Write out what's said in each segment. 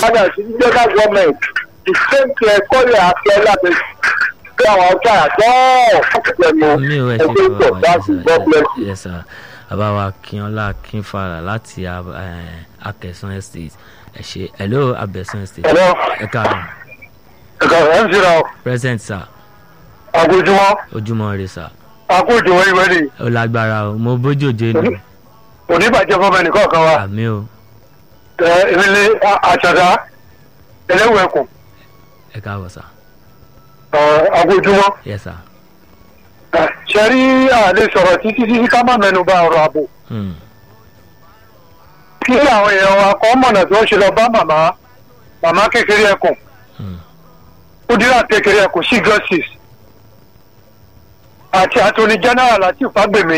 padà sí federal government the same thing ẹ̀kọ́ rẹ̀ àti ẹ̀lábẹ́ pé àwọn ọjà àtọ́ ọ̀pẹ̀lẹ̀ mi ò ẹ ṣe ẹgbẹ́ ìtọ̀ dáàbò god bless you. yes sir àbáwá kínọlá kínfàrà láti akẹsàn estate ẹ ṣe hello abẹsàn estate Hello. ẹ káàárọ̀ ẹ̀ka ẹ̀ ń ṣe ra present sir àgójúmọ́ ojúmọ́ rẹ sir àkójúmọ́ ìwé ni ó lágbára o mo bójú òjò nù oníbàjẹ́ fọmọ ẹnìkan kan wa àmì o èmi ni àṣàdá ẹlẹ́wẹ̀ẹ́kùn ẹ káàbọ̀ sir àgójúmọ́ yes sir ṣe rí àlè sọ̀rọ̀ títí títí ká má mẹ́nu bà ọ̀rọ̀ ààbò Hmm. kí àwọn èèyàn wa kọ́ mọ̀nà tí wọ́n ṣe lọ bá màmá màmá kékeré ẹkùn Hmm. kúdírà kékeré ẹkùn sí justice àti attorney general láti fagbemi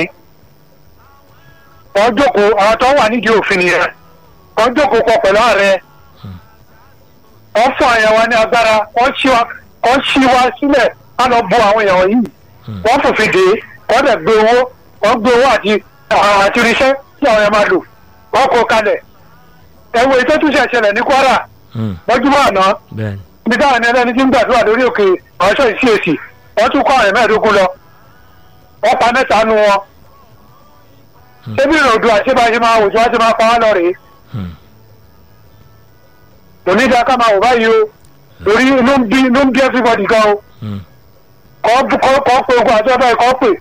wọ́n jókòó àwọn tó wà nídìí òfin nìyẹn wọ́n jókòó pọ̀ pẹ̀lú ààrẹ wọ́n fún àyàn wa ní agbára wọ́n ṣí wa wọ́n ṣí wa sílẹ̀ ká lọ bo àwọn èèyàn yìí wọ́n fòfin dè é wọ́n dẹ̀ gbé owó wọ́n gbé owó àti àti irinṣẹ́ tí àwọn èèyàn máa lò wọ́n kó kalẹ̀ ẹ̀wọ̀n ètò túnṣe ṣẹlẹ̀ ní kwara Hmm. mọ́júmọ́ àná bẹ́ẹ̀ni ibi táwọn ẹni ẹlẹ́ni ti ń gbàdúrà lórí òkè àwọn ṣọ́ọ̀ṣì sí èsì wọ́n tún kọ́ àwọn mẹ́ẹ̀ẹ́dógún lọ wọ́n pa mẹ́ta nu wọn. ṣébí ìròdù àṣebáṣe máa wò tí wọ́n ti máa pa wá lọ rèé Hmm. onídàá ká máa wò báyìí o lórí inú ń bí inú ń bí everybody gan o Hmm. kọ́ kọ́ kọ́ pé ogun àti ọba ẹ̀kọ́ pè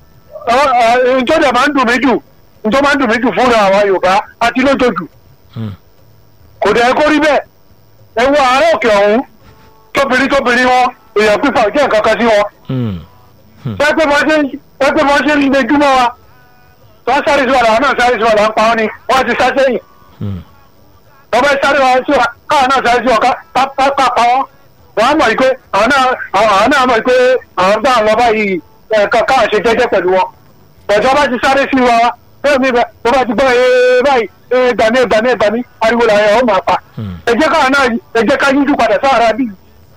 njọ́ dẹ̀ máa ń dùn mí jù njọ́ máa ń dùn mí jù fúnra àwa yorùbá àti lójoojú Hmm. kò dẹ̀ kó rí bẹ́ẹ̀ ẹ wo àárẹ̀ òkè ọ̀hún tóbìnrin tóbìnrin wọn èèyàn pípa ò jẹ́ nǹkan kan sí wọn Hmm. pẹ́pẹ́ mọ́ ṣe pẹ́pẹ́ mọ́ ṣe ń lejúmọ́ wa tó ń sáré sí wa làwọn náà sáré sí wa là ń pa wọn ni wọ́n ti sá sẹ́yìn Hmm. wọ́n bẹ sáré wa sí wa káwọn náà sáré sí wa ká ká ká ká pa wọn wọ́n á mọ̀ yìí pé àwọn náà àwọn àwọn náà mọ̀ yìí pé àwọn gbà ń lọ báyìí ẹ̀ ká káwọn ṣe jẹ́jẹ́ pẹ̀lú wọn ọ̀jọ́ bá ti sáré sí wa bẹ́ẹ̀ mi bẹ́ẹ̀ tó bá ti gbọ́ ee báyìí ee gbàmí gbàmí gbàmí ariwo làwọn ẹ̀ ọ́ máa pa Hmm. ẹ jẹ́ káwọn náà ẹ jẹ́ ká yíjú padà sára bí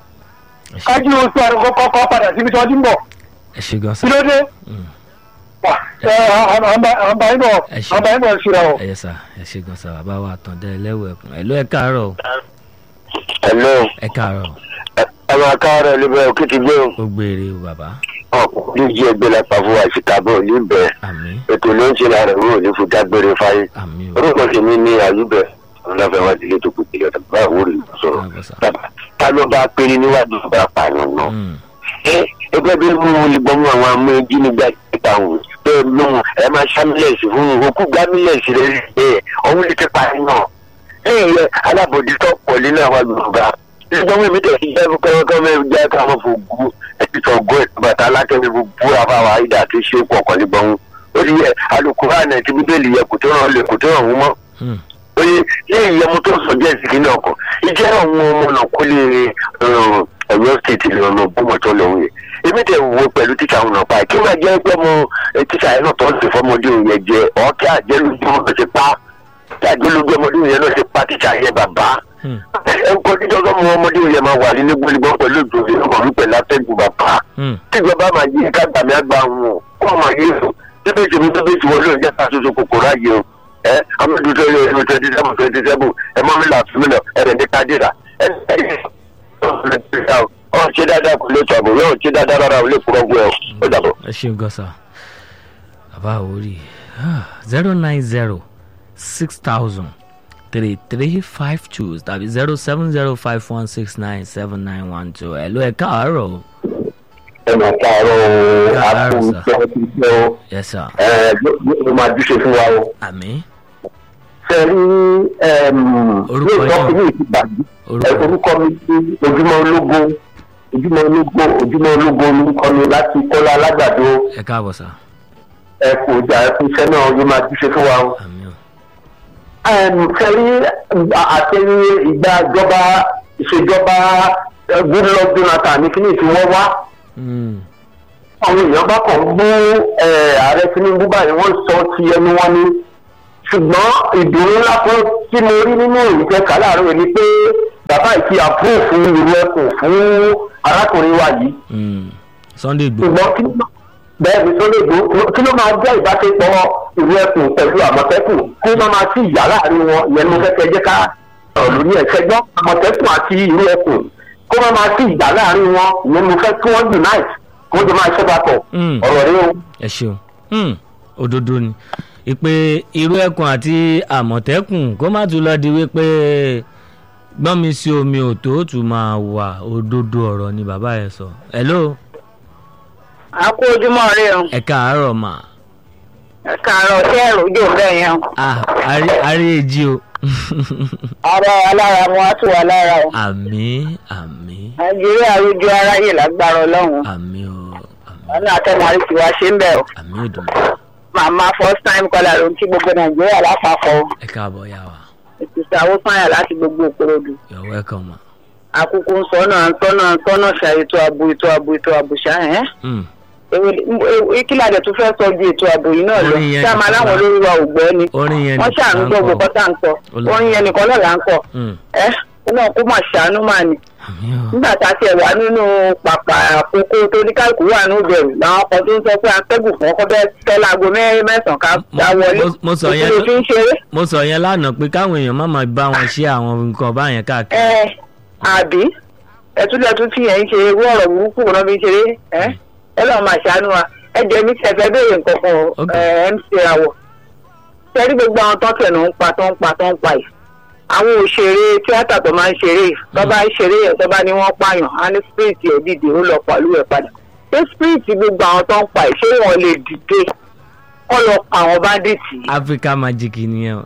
ẹ ṣe- ká jí oṣù àrùn kọ́kọ́ padà síbi tí wọ́n ti ń bọ̀ ẹ ṣe gan kí sir ló dé Hmm. wà ẹ àǹbá yín bọ̀ Ẹ ṣe. àǹbá yín bọ̀ síra o. ẹ yẹ sà ẹ ṣe gan sir bàbá wa àtàndá ẹlẹ́wẹ̀ẹ́kùn ẹ ló ẹ káàárọ̀ o. hello ẹ káàárọ̀ ẹ máa káàárọ̀ níbẹ̀ òkè ti gbé ó gbére o bàbá ọkùnrin díje ẹgbẹ́ lápá fún àṣìkábọ̀ níbẹ̀ àmì ètò ló ń ṣe lára ìwé òní fún dágbére fáyé àmì o orúkọ tèmi ní àyùbẹ̀ ọlọ́fẹ́ wá sílé tó kù kílẹ̀ tàbí báwo rí sọ̀rọ̀ káàbọ̀ sà. ta ló bá péré níwájú ọba pààyàn náà Hmm. ẹ ẹgbẹ́ bí mú olùgbọ́mú àwọn amú ẹjí nígbà ìta òun bẹ́ẹ̀ mú ẹ máa ṣámílẹ̀sì fún un òkú gbámílẹ̀sì rẹ̀ ẹ ọ̀hún lè ti pààyàn náà lẹ́yìn rẹ̀ alábòjútó pọ̀ nínú àwọn yorùbá ìgbọ́n mi tẹ̀ sí jẹ́ kọ́kọ́ mẹ́rin jẹ́ káwọn fògùn ẹ̀sìn sọ̀gbọ́n ìbàtà alákẹ́mi búra fáwọn àyídà tó ṣe pọ̀ kọ́ nígbọ̀n ó ti yẹ alukóra náà ti bíbélì yẹ kò tó ràn lè kò tó ràn wọ́n mọ́ Hmm. oye lẹ́yìn yẹmu tó sọ jẹ́ ìsìnkí náà kọ́ ìjẹ́ àwọn ọmọ náà kó lè ọ̀yọ́ stéètì lè ọ̀nà bọ́mọ̀tọ́ lọ́hùn yẹn èmi tẹ̀ wo pẹ̀lú tíṣà àwọn náà pa kí wọ́n jẹ́ pé mo tíṣà yẹn náà tó ń sè fọmọdé òun yẹn jẹ ọ̀kẹ́ àjẹlójú ọmọ ti pa kí àjẹlójú ọmọdé òun yẹn náà ti pa tíṣà yẹn bàbá Hmm. ẹ ń kọ́ títọ́ sọ́mọ ọmọdé òun yẹn máa wà nínú gbólígbọ́n pẹ̀lú ìdòwì ọmọ mi pẹ̀lú atẹ́gùn bàbá Hmm. tíjọba máa yí ká gbàmí àgbà wọn o kó ọmọ yìí sùn tẹ́bẹ̀ tèmi tẹ́bẹ̀ tí wọ́n lóun jẹ́ ká soso kòkòrò ayé o ẹ amadu tó yẹ ẹni twenty seven twenty seven ẹ mọ mi là fún mi lọ ẹ rẹ̀ ní kádìrà ẹ ẹ ọ ṣe dáadáa kò lè tó àbò yóò ṣe dáadáa rárá o lè kúrọ́ gbé ọ ó dàbọ̀. ẹ ṣeun gan sir bàbá àwòrì zero nine zero six thousand three three five two tàbí zero seven zero five one six nine seven nine one two ẹ ló ẹ káàárọ̀ o. ẹ máa káàárọ̀ o Káàárọ̀, àpò sir. ìjọ ti jẹ́ o yes sir ẹ ló máa dúṣe fún wa o. àmì ṣe rí Orúkọ yóò yín o. tọ́ sí ní ìtìgbàgbé orúkọ orúkọ mi sí ojúmọ́ ológo ojúmọ́ ológo ojúmọ́ ológo orúkọ mi láti kọ́lá alágbàdo ẹ káàbọ̀ sir ẹ kò jà ẹ fún iṣẹ́ náà yóò máa dúṣe fún wa o. àmì o fẹ́rí àtẹ̀yìn ìgbà ìjọba ìṣèjọba eh, goodluck jonathan ní kíní tí wọ́n wá Hmm. àwọn èèyàn bá kàn ń bú eh, ààrẹ tinubu báyìí wọ́n sọ ti ẹnu wọn ni ṣùgbọ́n ìdùnnú ńlá kan tí mo rí nínú ìjẹ́ kàláàrọ̀ yìí ni pé bàbá ìfi àpúrò fún ìlú ẹkùn fún arákùnrin wa yìí Hmm. sunday igbó ṣùgbọ́n kí ló bẹ́ẹ̀ ni tó lè gbó kí ló máa jẹ́ ìbáṣepọ̀ ìlú ẹkùn pẹ̀lú àmọ̀tẹ́kùn kí wọ́n máa sí ìyá láàrin wọn ìyẹn ló fẹ́ kẹ́ jẹ́ ká ọ̀lú ní ẹ̀fẹ́ gbọ́ àmọ̀tẹ́kùn àti ìlú ẹkùn kó má máa sí ìjà láàrin wọn ìyẹn mo fẹ́ kí wọ́n unite kó jọ máa ṣẹ́ papọ̀ Mm. ọ̀rọ̀ rẹ o. ẹ ṣeun Hmm, òdodo ni ìpè irú ẹkùn àti àmọ̀tẹ́kùn kó má tún lọ di wípé gbọ́n mi sí omi ò tó tún máa wà òdodo ọ̀rọ̀ ni bàbá yẹn sọ. hello a kú ojúmọ́ rí o ẹ káàárọ̀ mà ẹ kàárọ̀ sí ẹ̀rù jò bẹ́ẹ̀ yẹn o. ah àrí- àrí èjì o ara alára mu á tù wá lára o. àmì àmì nàìjíríà rújú aráyè lágbára ọlọ́run àmì o àmì wọn ní àtẹnuwárí tí wàá ṣe ń bẹ̀ o. àmì òdùnmọ̀ màmá first time caller ló ń kí gbogbo nàìjíríà lápapọ̀ o. ẹ káàbọ̀ yá wa ìtìsà owó fáyà láti gbogbo òkúròdú. you're welcome ma. àkókò ń sọ́nà ń sọ́nà ń sọ́nà ṣà ètò ààbò ètò ààbò ètò ààbò ṣá ẹ̀. Hmm, kí ládẹ tó fẹ́ sọ ju ètò ààbò yìí náà lọ Orin yẹn ṣá máa nìkan láwọn la- olórí wa ò gbọ́ ni orin yẹn wọ́n ṣàánú nìkan gbọ́ là ń gbogbo kọ. tá à ń sọ Olú- orin yẹn nìkan náà là ń kọ Hmm, ẹ náà kó mà ṣàánú mà ní. àmì o nígbà tá a tiẹ̀ wà nínú pàpà àkókò tó ní kálukú wà ní ìbẹ̀rù làwọn kan tó ń sọ pé atẹ́gùn fún ọkọ bẹ́ẹ̀ tẹ́ láago mẹ́rin mẹ́sàn-án ká Mo- dá wọlé mo- mo sọ yẹn ìṣòro ló- fi ń ṣeré mo sọ yẹn lánàá pé káwọn èèyàn má máa bá wọn ṣe àwọn nǹkan báyẹn káàkiri. ẹ àbí ẹtúlẹ̀tún fi yẹn ń ṣe irú ọ̀rọ̀ burúkú wọn fi ń ṣeré ẹ ẹ lọ́ọ́ máa ṣàánú wa ẹ jẹ́ mi tẹ̀ fẹ́ béèrè nǹkan kan o, Ok. ẹ mc rawọ sẹ́rí gbogbo àwọn tó tẹ̀nù ń pa tó ń pa tó ń pa yìí àwọn òṣèré tíátà tó máa ń ṣeré yìí tó bá ń ṣeré yẹn tó bá ní wọ́n pààyàn á ní spirit ẹ̀ dìde ó lọ pàlú ẹ̀ padà ṣé spirit gbogbo àwọn tó ń pa yìí ṣé wọ́n lè dìde kọ́ lọ pa àwọn bandits yìí Africa magic nìyẹn o.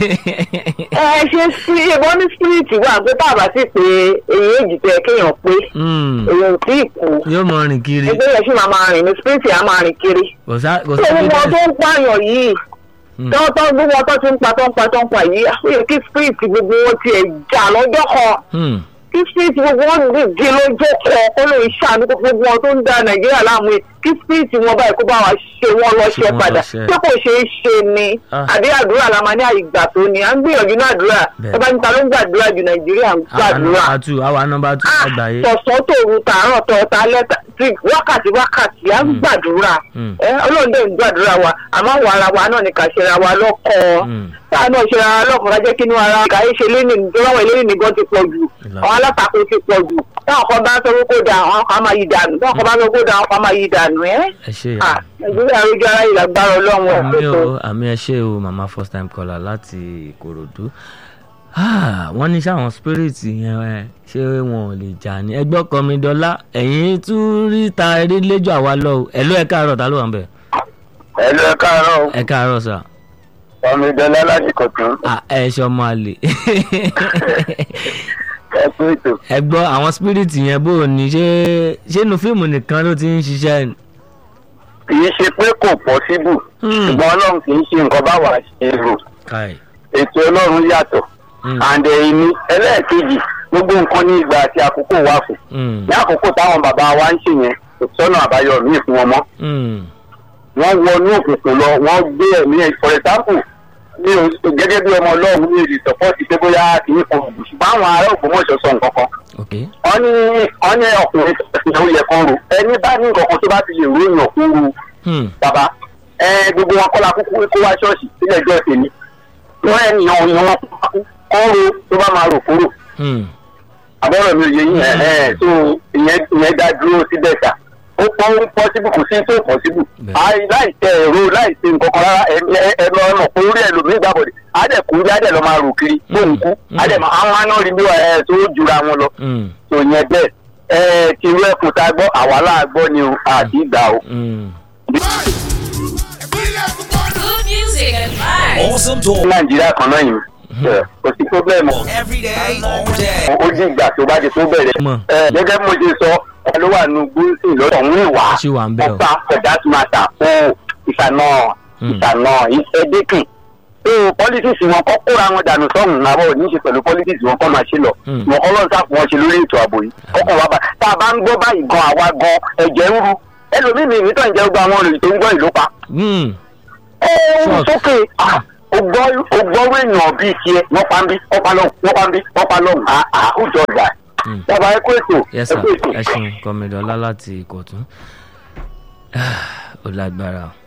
ẹ ṣe sí ẹbọn ní spirit wà pé bàbá sì pé èyí èjì tẹ kéèyàn pé Hmm, èyí ò tí ì kú yóò mọ rìn kiri ẹgbẹ́ yẹn sì máa máa rìn ní spirit á máa rìn kiri. kò sá kò tó sí gbogbo wọn tó ń pààyàn yìí Hmm. tó tó gbogbo wọn tó ti ń pa tó ń pa tó ń pa yìí ó yẹ kí spirit gbogbo wọn tiẹ̀ jà lọ́jọ́ kan Hmm, kí spirit gbogbo wọn dìde lọ́jọ́ kan kó lè ṣàánú gbogbo wọn tó ń da nàìjíríà láàmú yìí kí spirit wọn báyìí kó bá wa ṣe wọn lọ Ṣe ṣe wọ́n padà lọ́ṣẹ́. ṣé kò ṣeé ṣe ni Ah. àbí àdúrà la máa ní àyígbà tó ni à ń gbìyànjú ní àdúrà Bẹ́ẹ̀. ẹ bá níta ló ń gbàdúrà ju nàìjíríà ń àwa gbàdúrà nọmba two àwa nọmba two Ah, àgbáyé. tọ̀sán tòru tààrọ̀ tọ̀ọ̀ta lẹ́tà tí wákàtí wákàtí à ń Mm. gbàdúrà Mm. ẹ ọlọ́run dẹ̀ ń gbàdúrà wa àmọ́ àwọn ara wa náà ni kà ṣe ra wa lọ́kọ̀ọ́ Hmm, táà náà ṣe ra wa lọ́kọ̀ọ́ ká jẹ́ kí inú ara kà í ṣe léni nítorí àwọn eléyìí nìkan ti pọ̀ jù Ìlànà. àwọn alátakò ti pọ̀ jù táwọn kan bá ń sọ pé kó da àwọn kan máa yí dànù táwọn kan bá ń sọ pé kó da àwọn kan máa yí dànù ẹ́ ẹ ṣe Ah, nàìjíríà rojú ara yìí lágbára ọlọ́run àmì ẹ̀ o àmì ẹ ṣe o mama first time caller láti ìkòròdú Ah, wọ́n ní sáwọn spirit yẹn ẹ ṣé wọn ò lè jà ní ẹgbẹ́ ọkọ mi dọ́là ẹ̀yìn tún rí ta eré lẹ́jọ́ àwa lọ o ẹ̀lú ẹ̀ káàárọ̀ ta ló wà ń bẹ̀ ẹ lọ ẹ káàárọ̀ ẹ̀ káàárọ̀ sà ọmọ ìdọ́lá láti kọ̀tún Ah, ẹ̀ ṣe ọmọ àlè ẹ kú ètò. ẹ gbọ́ àwọn spirit yẹn bó o ní ṣé ṣé inú fíìmù nìkan ló ti ń ṣiṣẹ́ ni? kì í ṣe pé kò pọ́síbù Hmm. ṣùgbọ́n ọlọ́run kì í ṣe nǹkan báwa ṣe rò Kai. ètò ọlọ́run yàtọ̀ Hmm. and ẹ̀yìn ẹlẹ́ẹ̀kejì gbogbo nǹkan ní ìgbà àti àkókò wà fún Hmm. ní àkókò táwọn bàbá wa ń ṣe yẹn kò sọ́nà àbáyọ míì fún wọn mọ́ Hmm. wọ́n wọnú òkùnkùn lọ wọ́n gbé ẹ̀mí ẹ̀ for example mi ò gẹ́gẹ́ bí ọmọ ọlọ́run mi ò lè sọ́pọ́ọ̀tì pé bóyá kì í kan ògùn ṣùgbọ́n àwọn ará ògbómọ̀ṣọ́ sọ nǹkan kan ok wọ́n ní wọ́n ní ọkùnrin tó yẹ kán ro ẹni bá ní nǹkan kan tó bá ti lè ròyìn ọ̀kúnru Hmm. bàbá ẹ gbogbo wọn kọ́la kúkú kó wá ṣọ́ọ̀ṣì sílẹ̀ ẹjọ́ tèmi wọ́n ènìyàn òyìn wọn kán ro tó bá máa rò kúrò Hmm. àbọ̀rọ̀ mi ò yẹ yín ẹ̀ ẹ̀ tó ìyẹn ìyẹn dá dúró síbẹ̀ sà ó pọ́n ń pọ́síbù kò sí tó pọ́síbù Bẹ́ẹ̀. láì tẹ ẹ̀rọ láì ṣe nǹkan kan rárá ẹ ẹ lọ mọ̀ pé orí ẹlòmíì gbàbọ̀dẹ̀ adẹ̀kú bí adẹ̀ lọ máa rò kiri bóun kú Mm. adẹ̀ máa àwọn aná rí bí ẹ tó jura wọn lọ Hmm. tó yẹn bẹ́ẹ̀ ẹ ti rú ẹkùn tá a gbọ́ àwa láà gbọ́ ni o àti ìgbà o. Hmm. Good music and vibes. Awesome talk nàìjíríà kan náà yìí ẹ, kò sí pọ́blẹ́mù every day, all day. ó jí ìgbà tó bá ti tó bẹ̀rẹ̀. Mọ̀. ẹ gẹ́gẹ́ bí mo ṣe sọ ẹ ló wà nù gúúsì lọ́dọ̀ ń ìwà Ṣé wà ń bẹ̀ o? ọba for that matter ó ìsànà Hmm. ìsànà ìfẹ́dẹ́kìn. tó politics wọn kọ́ kóra wọn dànù sọ́hùn náà ò ní ṣe pẹ̀lú politics wọn kọ́ máa ṣe lọ. Hmm. wọn kọ́ lọ́n sáà fún wọn ṣe lórí ètò ààbò yìí kọ́kọ́ wa bá tá a bá ń gbọ́ báyìí gan àwa gan ẹ̀jẹ̀ ń ru ẹlòmíì mi ìmítàn jẹ́ gbogbo àwọn olùyìn tó ń gbọ́ ìlú pa. Hmm. ó ń Sure. sókè ah, ó gbọ́ ó gbọ́rú èèyàn bíi tiẹ̀ wọ́n pa ń bí wọ́n pa lọ́hùn wọ́n pa ń bí wọ́n pa lọ́hùn àhùjọ ìgbà. Hmm. Bàbá ẹ kú ètò. yes ẹ sir kú ètò. ẹ ṣeun kọmídọ́lá láti ìkọ̀tún ó lágbára o.